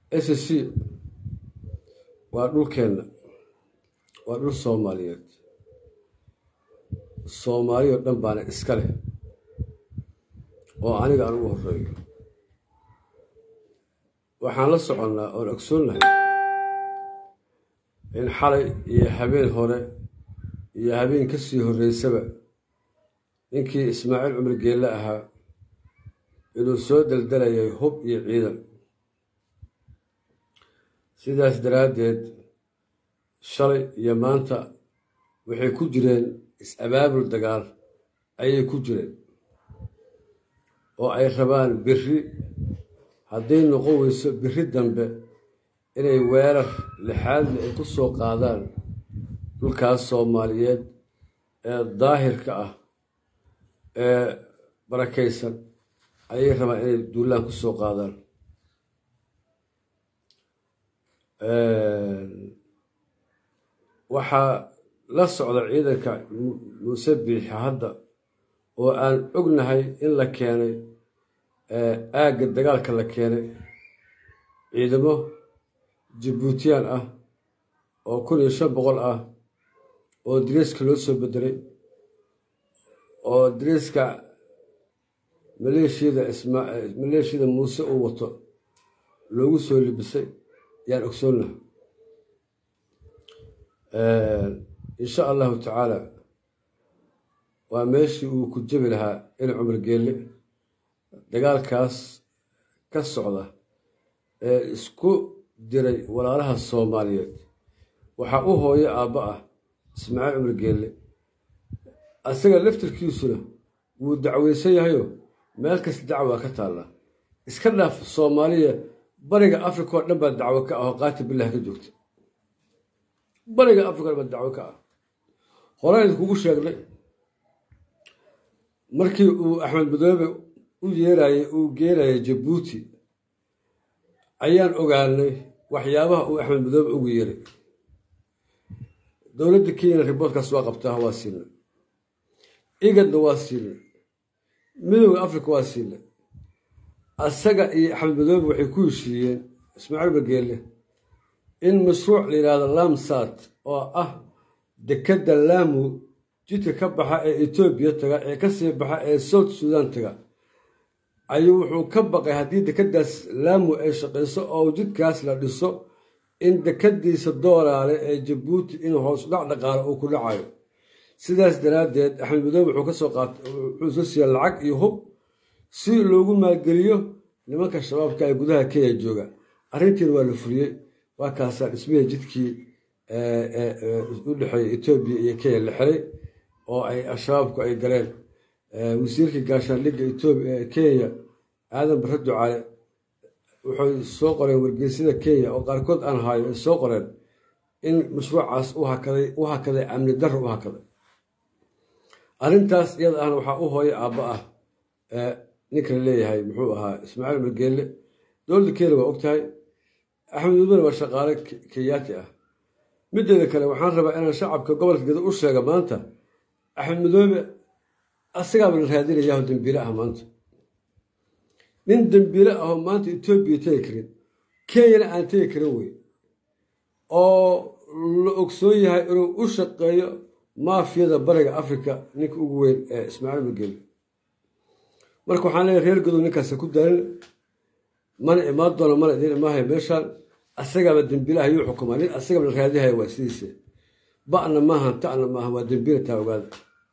s c waa dhulkeenna waa dhul soomaaliyeed soomaali oo dhan baana iska leh oo aniga aan ugu horeeyo waxaan la soconnaa oon ogsoonnahay in xalay iyo habeen hore iyo habeen ka sii horreysaba ninkii ismaaciil cumar geelle ahaa inuu soo daldalayay hub iyo ciidan sidaas daraaddeed shalay iyo maanta waxay ku jireen is-abaabul dagaal ayay ku jireen oo ay rabaan biri hadday noqon weyso biri dambe inay weerar lixaadle ay ku soo qaadaan dhulkaas soomaaliyeed ee daahirka ah ee barakaysan ayay rabaan inay duulaan ku soo qaadaan waxaa la socda ciidanka muuse biixi hadda oo aan ognahay in la keenay aagga dagaalka la keenay ciidamo jabuutiyaan ah oo kun iyo shan boqol ah oo dariiska loo soo bedelay oo dariiska maleeshiyada maleeshiyada muuse uu wato loogu soo libisay yaan ogsoonnaha insha allahu tacaala waa meeshii uu ku jebi lahaa in cumar geelle dagaalkaas ka socda ee isku diray walaalaha soomaaliyeed waxaa u hooyo aabba ah ismaaciil cumar geelle asaga laftirkiisuna wuu dacweysan yahayo meel kasta dacwaa ka taalla iska dhaaf soomaaliya bariga africa oo dhan baa dacwo ka ah oo qaati bilah ka joogta bariga africa o dhan baa dacwo ka ah horaan idinkugu sheegnay markii uu axmed madoobe u yeerayey uu geenayay jabuuti ayaan ogaanay waxyaabaha uu axmed madoobe ugu yeeray dowladda kenyana riboortkaas waa qabtaa waa siina igadna waa siina midooda africa waa siina asaga iyo axmed madoobe waxay ku heshiiyeen ismaaciil bageelle in mashruuc la yidhaahdo lamsat oo ah dekedda laamu jidka ka baxa ee etoobiya taga ee kasii baxa ee south sudan taga ayuu wuxuu ka baqay haddii dekeddaas laamu ay shaqayso oo jidkaas la dhiso in dekadiisa doolaale ee jabuuti in hoos dhac dhaqaalo uu ku dhacayo sidaas daraaddeed axmed madoobe wuxuu kasoo qaata wuxuu soo siiya lacag iyo hub si loogu maalgeliyo nimanka shabaabka ee gudaha kenya jooga arrintiina waa la fuliyey waa kaasaa dhismihii jidkii u dhexeeya etoobiya iyo kenya la xiray oo ay al-shabaabku ay galeen wasiirkii gaashaandhigga etoobiya kenya aadan barre ducaale waxay soo qoreen wargeysyada kenya oo qaarkood aan haayo ay soo qoreen in mashruucaas u hakaday u hakaday amni darro u hakaday arrintaas iyada ahna waxaa u hooya aabba ah ninka la leeyahay muxuu ahaa ismaaciil margeelle dowladda kenya waa og tahay axmed mudane waa shaqaale kenyaati ah mideeda kale waxaan rabaa inaan shacabka gobolka geda u sheega maanta axmed madoobe asagaaba la raadinayaho dembiile ah maanta nin dembiile ahoo maanta etoobiya tegi karin kenyana aan tegi karin wey oo la ogsoon yahay inuu u shaqeeyo maafiyada bariga africa ninka ugu weyn ee ismaaciil mageli marka waxaan leeyahy reer godow ninkaasa ku daalin mana imaan doona mana idiin imaahaya meeshaan asagaaba dembiilaha yuu xukumaa nin asagaba la raadihaya waa sidiise ba'na maahan ta'na maahan waa dembiila taa ogaada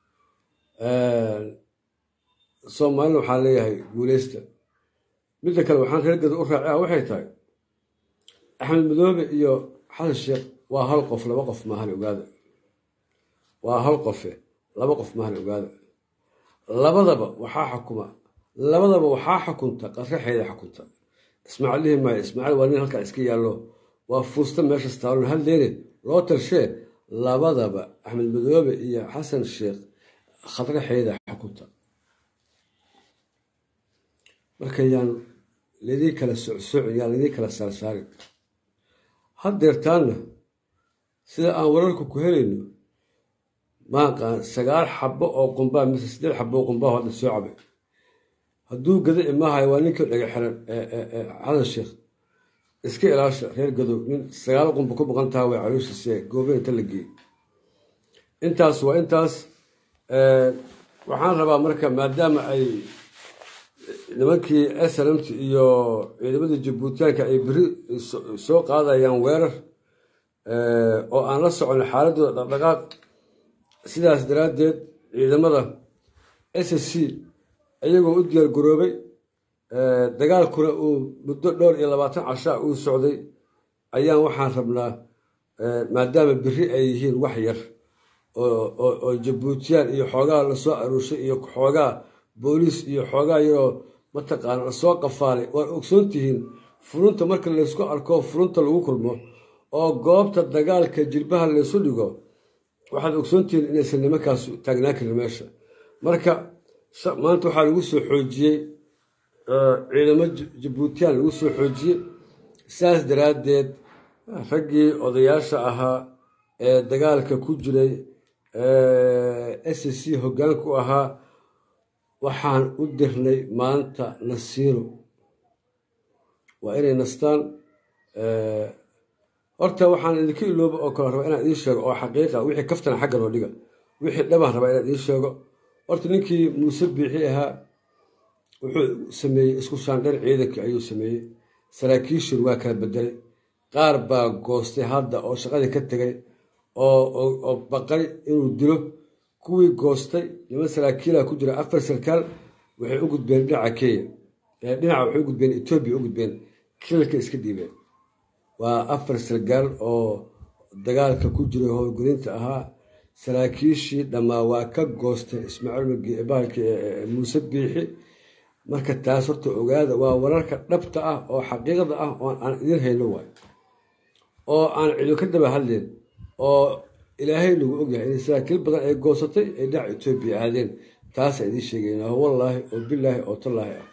soomaalina waxaan leeyahay guuleysta midda kale waxaan reer godow u raaci ah waxay tahay axmed madoobe iyo xasan sheekh waa hal qof laba qof maahan ogaada waa hal qofe laba qof maahan ogaada labadaba waxaa xukuma labadaba waxaa xukunta qasraxeeda xukunta ismaaciil dhihi maayo ismaaciil waa nin halkaa iska yaallo waa fuusta meeshas taalon hal leene loo talshee labadaba axmed madoobe iyo xasan sheekh khadraxeeda xukunta marka yaan laydii kala socsoocin yaan laydii kala saarsaarin haddeertaanna sida aan wararka ku helayno maaqaan sagaal xabo oo qumbaa mise siddeed xabo oo qumbaa hadda soo cabay hadduu gada imaahayo waa ninkii dhaga xiran xasan sheekh iska ilaasha reer gadow nin sagaal qunba ku maqan taha way calooshiise goobeen inta la geeyey intaas waa intaas waxaan rabaa marka maadaama ay nimankii snmt iyo ciidamadii jabuutiyaanka ay beri soo qaadayaan weerar oo aan la socon xaaladooda dhaqdhaqaaq sidaas daraaddeed ciidamada s c iyagoo u diyaar garoobay dagaalkuna uu muddo dhowr iyo labaatan cashaa uu socday ayaan waxaan rabnaa maadaama beri ay yihiin wax yar oo jabuutiyaan iyo xoogaa lasoo aruushay iyo xoogaa booliis iyo xoogaa yaroo mataqaana lasoo qafaalay waad ogsoon tihiin furunta marka laysku arko furunta lagu kulmo oo goobta dagaalka jilbaha laysu dhigo waxaad ogsoon tihiin inaysan nimankaas taagnaan karin meesha marka maanta waxaa lagu soo xoojiyey ciidamo jabuutiyaan lagu soo xoojiyey saas daraaddeed raggii odayaasha ahaa ee dagaalka ku jiray s c hoggaanku ahaa waxaan u dirnay maanta nasiiro waa inay nastaan horta waxaan idinka ilooba oo kale rabaa inaan idiin sheego oo xaqiiqa wixii kaftana xagga loo dhiga wixii dhabaan rabaa inaan idiin sheego horta ninkii muuse biixi ahaa wuxuu sameeyey isku shaandheer ciidankii ayuu sameeyey saraakiishin waa kala bedelay qaar baa goostay hadda oo shaqadii ka tegay oo baqay inuu dilo kuwii goostay niman saraakiila ku jira afar sarkaal waxay u gudbeen dhinaca kenya dhinaca waxay u gudbeen etoobiya u gudbeen kilalka iska dhiibeen waa afar sarkaal oo dagaalka ku jiray howlgelinta ahaa saraakiishii dhammaa waa ka goostay ismaaciil bahalki muuse biixi marka taas horta ogaada waa wararka dhabta ah oo xaqiiqda ah oo aan idiin hayno waay oo aan cido ka daba hadleen oo ilaahay nagu ogyahay in saraakiil badan ay goosatay ay dhinaca etoobiya aadeen taasaan idiin sheegaynaa wallaahi oo bilaahi oo tallaahi ah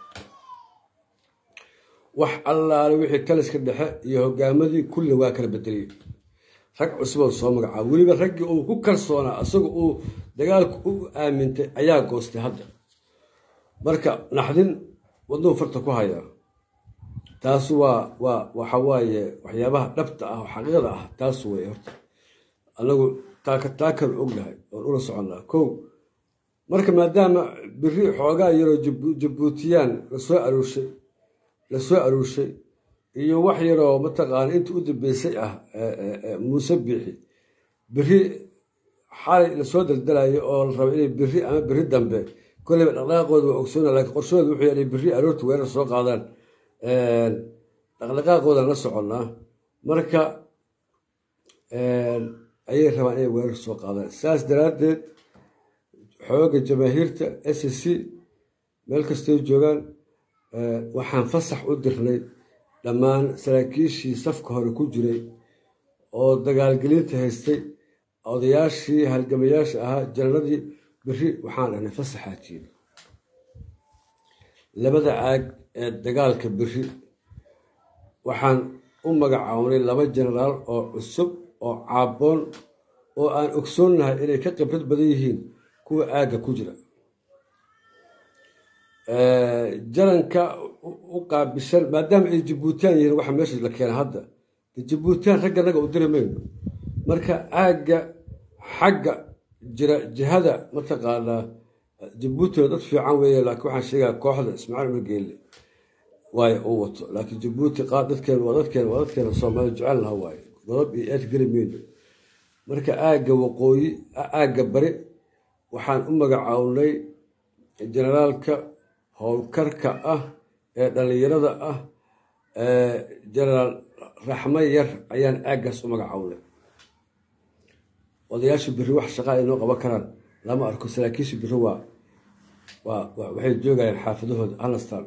wax allaale wixii taliska dhexe iyo hogaamadii kulli waa kala bedeliyey rag cusuboo soo magacaaba weliba raggii uu ku kalsoonaa isaga uu dagaalku u aamintay ayaa goostay hadda marka naxdin wadnuhu farta ku hayaa taas waa waa waxa waaye waxyaabaha dhabta ah oo xaqiiqda ah taas wey horta anagu taaka taakan ognahay oon ula soconnaa kow marka maadaama beri xoogaa yaroo jabuutiyaan lasoo aruurshay lasoo aruurshay iyo wax yaroo mataqaana inta u dambeysay ah muuse biixi beri xalay lasoo daldalayo oo la rabo inay beri ama beri dambe kolleyba dhaqdhaqaaqooda waa ogsoona laakiin qorshooda wuxuu yahay beri aroorta weerar soo qaadaan dhaqdhaqaaqoodan la soconnaa marka ayay rabaan inay weerar soo qaadaan saas daraaddeed xooga jamaahiirta s c meel kastay joogaan waxaan fasax u dirnay dhammaan saraakiishii safka hore ku jiray oo dagaalgelinta haystay odayaashii halgamayaasha ahaa janaradii beri waxaan dhahnay fasaxaa jiiri labada caag ee dagaalka beri waxaan u magacaabnay laba jenaraal oo cusub oo caaboon oo aan ogsoonnahay inay ka khibrad badan yihiin kuwa aagga ku jira jaranka u qaabishan maadaama ay jabuutiyaan yihiin waxa meesha la keena hadda jabuutiyaan ragga naga u diri mayno marka aagga xagga jira jihada mataqaanaa jabuutina dad fiican weeye laakiin waxaan sheegaa kooxda ismaaciil margeelle waayo uu wato laakiin jabuuti qaar dadkeena waa dadkeena waa dadkeena soomaali jecel laha waaye godab iyo eed geli mayno marka aagga waqooyi aagga bari waxaan u magacawnay generaalka howlkarka ah ee dhallinyarada ah genaraal raxmo yar ayaan aaggaas u magacawnay odayaasha biri wax shaqaa ay noo qaban karaan lama arko saraakiisha biri waa waa waxay joogayaan xaafadahooda halastan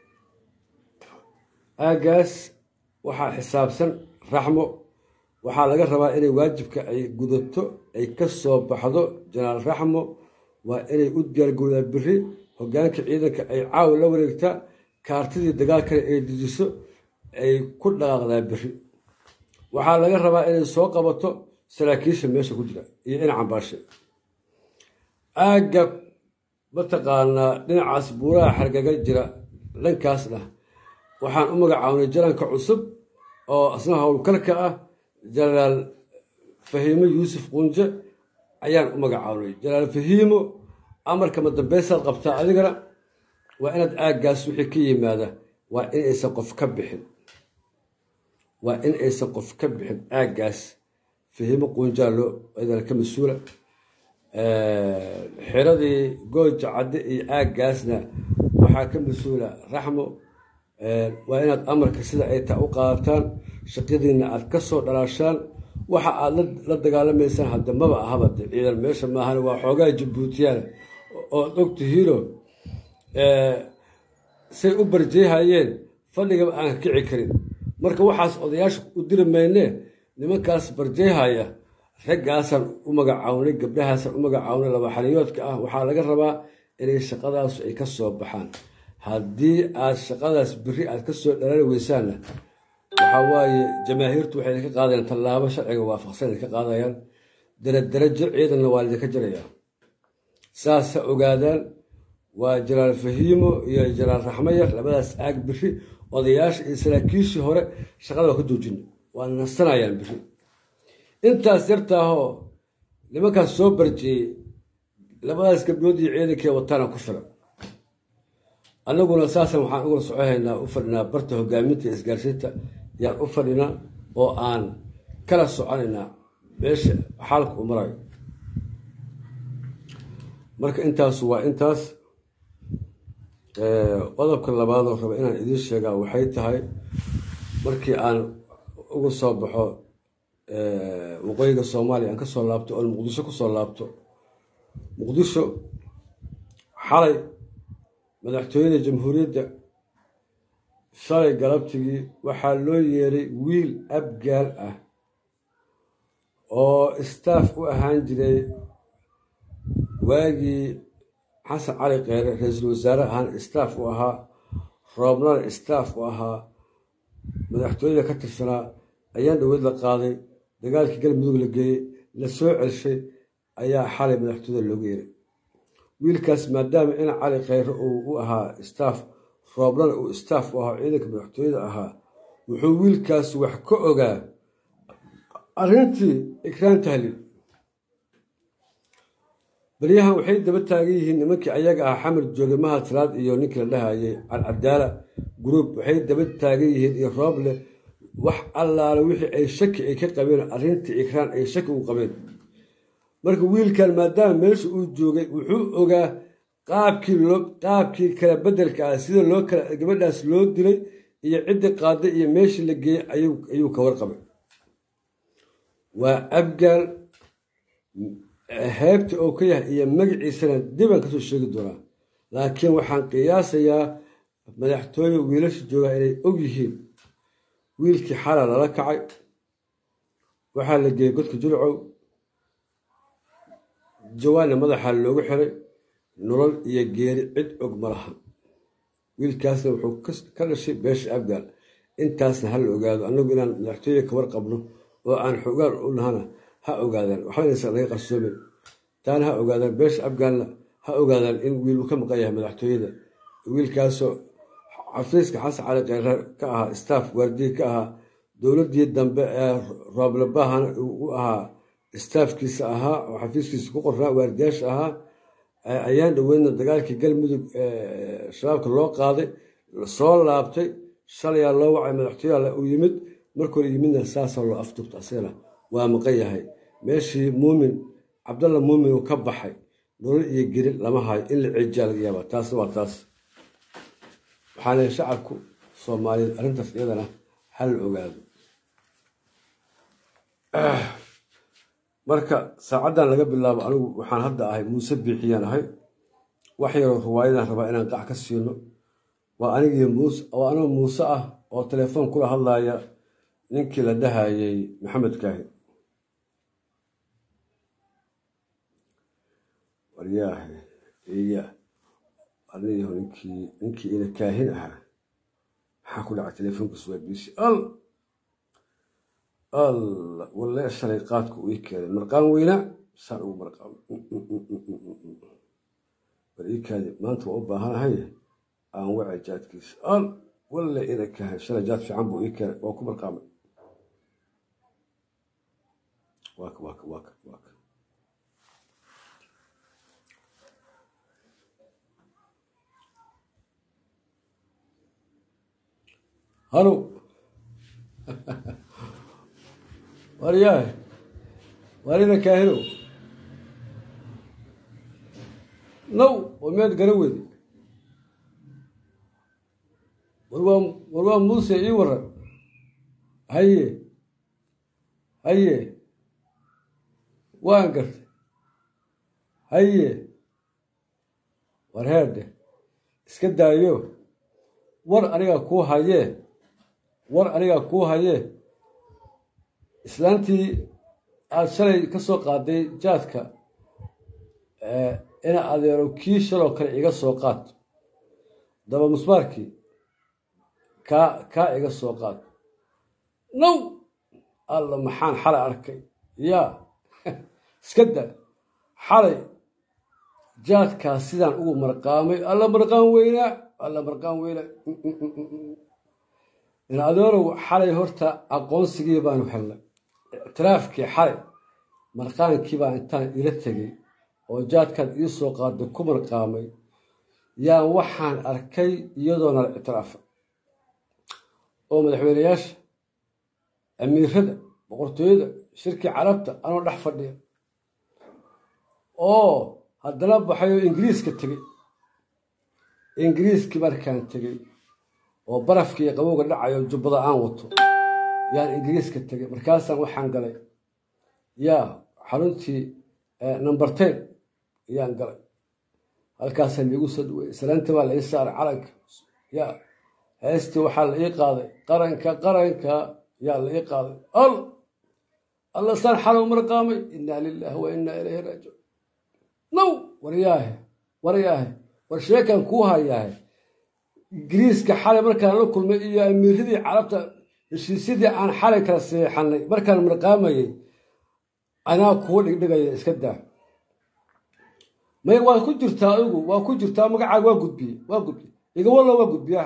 aaggaas waxaa xisaabsan raxmo waxaa laga rabaa inay waajibka ay gudato ay ka soo baxdo janaal raxmo waa inay u diyaargowdaa biri hogaanka ciidanka ay caawa la wareegtaa kaartidii dagaalkana ay dejiso ay ku dhaqaaqdaa biri waxaa laga rabaa inay soo qabato saraakiisha meesha ku jira iyo in cambaashe aagga mataqaanaa dhinacaas buuraha xargaga jira dhankaasna waxaan u magacaabnay jaranka cusub oo asna howlkalka ah jenaraal fahiimo yuusuf qunje ayaan u magacaabnay jenaraal fahiimo amarka madambeysaad qabtaa adigana waa inaad aaggaas wixii ka yimaada waa in aysan qof ka bixin waa in aysan qof ka bixin aaggaas fahiimo qunjaa loo idana ka mas-uula xiradii gooja cadde iyo aaggaasna waxaa ka mas-uula raxmo waa inaad amarka sida ay taa u qaadataan shaqadiina aad ka soo dhalaashaan waxa aad la dagaalamaysaan hadda maba ahaba de ciidan meesha maahan waa xoogaa jabuutiyaan ood og tihiino say u barjeehayeen fadhigaba aan kici karin marka waxaas odayaasha u diri maynee nimankaas barjeehaya raggaasaan u magacawnay gabdhahaasaan u magacawnay laba xaliyoodka ah waxaa laga rabaa inay shaqadaas ay ka soo baxaan haddii aad shaqadaas beri aad ka soo dhalali weysaanna waxaa waaye jamaahiirtu waxay idinka qaadayaan tallaabo sharciga waafaqsan idinka qaadayaan daradarajo ciidanna waa lidinka jirayaa saas ha ogaadaan waa jalaal fahiimo iyo jalaal raxmayar labadaas aag biri odayaasha iyo saraakiishii hore shaqada waa ka joojina waa nasanayaan biri intaas yartaahoo nimankaas soo barjeeyey labadaas gabdhood iyo ciidankee wataana ku filan annaguna saasan waxaan ugula socohaynaa u fadhinaa barta hogaaminta iyo isgaarsiinta yaan u fadhinaa oo aan kala soconaynaa meesha xaalka u marayo marka intaasu waa intaas qodobka labaadoo raba inaan idiin sheegaa waxay tahay markii aan uga soo baxo waqooyiga soomaaliya aan ka soo laabto oon muqdisho ku soo laabto muqdisho xalay madaxtooyada jamhuuriyadda shalay galabtigii waxaa loo yeeray wiil abgaal ah oo istaaf u ahaan jiray waagii xasan cali kheyre ra-iisul wasaare ahaan istaaf u ahaa roobnana istaaf u ahaa madaxtooyada ka tirsanaa ayaan dhaweyd la qaaday dagaalkii galmudug la geeyey la soo celshay ayaa xalay madaxtooyada loogu yeeray wiilkaas maadaama ina cali kheyre uu u ahaa istaaf rooblana uu istaaf u ahaa ciidanka madaxtooyada ahaa wuxuu wiilkaas wax ka ogaa arrintii ikraan tahliil baryahan waxay daba taagan yihiin nimankii ayaga ah xamar jooge mahad salaad iyo ninkii la dhahayay alcadaala group waxay daba taagan yihiin iyo rooble wax allaale wixii ay shaki ay ka qabeen arrintii ikraan ay shaki u qabeen marka wiilkan maadaama meesha uu joogay wuxuu ogaa qaabkii loo qaabkii kala bedelka ah sida loo kala gabadhaas loo dilay iyo ciddii qaaday iyo meeshii la geeyey ayuu ka warqabay waa abgaal heebta oo ka yahay iyo magaciisana dibaan kasoo sheegi doonaa laakiin waxaan qiyaasayaa madaxtooye wiilasha joogaa inay og yihiin wiilkii xala lala kacay waxaa la geeyey godka jurcow jawaanna madaxa loogu xiray nolol iyo geeri cid og ma laha wiilkaasna wuxuu ka dhashay beesha abgaal intaasna ha la ogaado annagu inaan madaxtooye ka warqabno oo aan xogaan u nahana ha ogaadaan waxbanaysan laga qarsoomin taana ha ogaadaan beesha abgaalna ha ogaadaan in wiil uu ka maqan yahay madaxtooyada wiilkaasoo xafiiska xasan cali kheyre ka ahaa staff waardiye ka ahaa dowladdii dambe ee rooblebahana u ahaa staafkiisa ahaa oo xafiiskiisa ku qornaa waardiyaasha ahaa ayaan dhaweydna dagaalkii galmudug shabaabka loo qaaday soo laabtay shalayaa loo wacay madaxtooyaha uu yimid markore yimidna saasaa loo afduubta asagana waa maqan yahay meeshii muumin cabdalla muumin uu ka baxay nolol iyo geri lama hayo in la ceejiyaa laga yaaba taasna waa taas waxaa leehay shacabku soomaaliyeed arrintaas iyadana ha la ogaado marka saacaddan laga bilaabo anigu waxaan hadda ahay muuse biixiyaan ahay wax yaroo riwaayadan rabaa inaan qac ka siino waa anigii muuse waa anoo muuse ah oo telefoon kula hadlaya ninkii la dhahayay maxamed kaahin waryaahe iya aniyaho ninkii ninkii ina kaahin ahaa maxaa ku dhacay telefoonkiisu waa biisi al alla walle shalay qaadku ii keenay marqaan weyna saan ugu marqaamo war ii kaadi maanta waa u baahanahay aan wacay jaadkiisa al walle ina kaahin shalay jaad fiican buu ii keenay waa ku marqaamay waaka waaka waaka waaka halo waryahay warina kaahino naw oo miyaad garan weyday war waa war waa muuse ii waran haye haye waan gartay haye war heerdhe iska daayo war anigaa kuu hayee war anigaa kuu hayee islaantii aada shalay ka soo qaaday jaadka ina adeero kii shaloo kale iga soo qaad daba musbaarkii kaa kaa iga soo qaad now alla maxaan xalay arkay yaa iska da xalay jaadkaas sidaan ugu marqaamay alla marqaan weynaa alla marqaan weynaa in adeerow xalay horta aqoonsigii baanu helnay ictiraafkii xalay marqaankii baa intaan ila tegey oo jaadkaad ii soo qaaday ku marqaamay yaa waxaan arkay iyadoona la ictiraafa oo madaxweyneyaasha amiirada boqortooyada shirkii carabta anoo dhex fadhiya oo haddana baxay oo ingiriiska tegey ingiriiskii markaan tegey oo barafkii iyo qabowga dhacayo jubbada aan wato yaan ingiriiska tegey markaasaan waxaan galay yaa xaruntii number ten yaan galay halkaasaa laigu soo dhaweeyey salaantii baa la ii saaray calanka yaa heestii waxaa la ii qaaday qaranka qaranka yaa la ii qaaday al alla saan xalow marqaamay innaa lilaahi wa innaa ilayhi raajicuun now waryaahe waryaahe war sheekan kuu hayaahe ingiriiska xalay markaan la kulmay iyo amiiradii carabta heshiisyadii aan xalay kala seexanay markaan marqaamayay anaa kuwa dhigdhigaya iska daa may waa ku jirtaa adigu waa ku jirtaa magacaaga waa gudbiye waa gudbiye igawalla waa gudbiyaa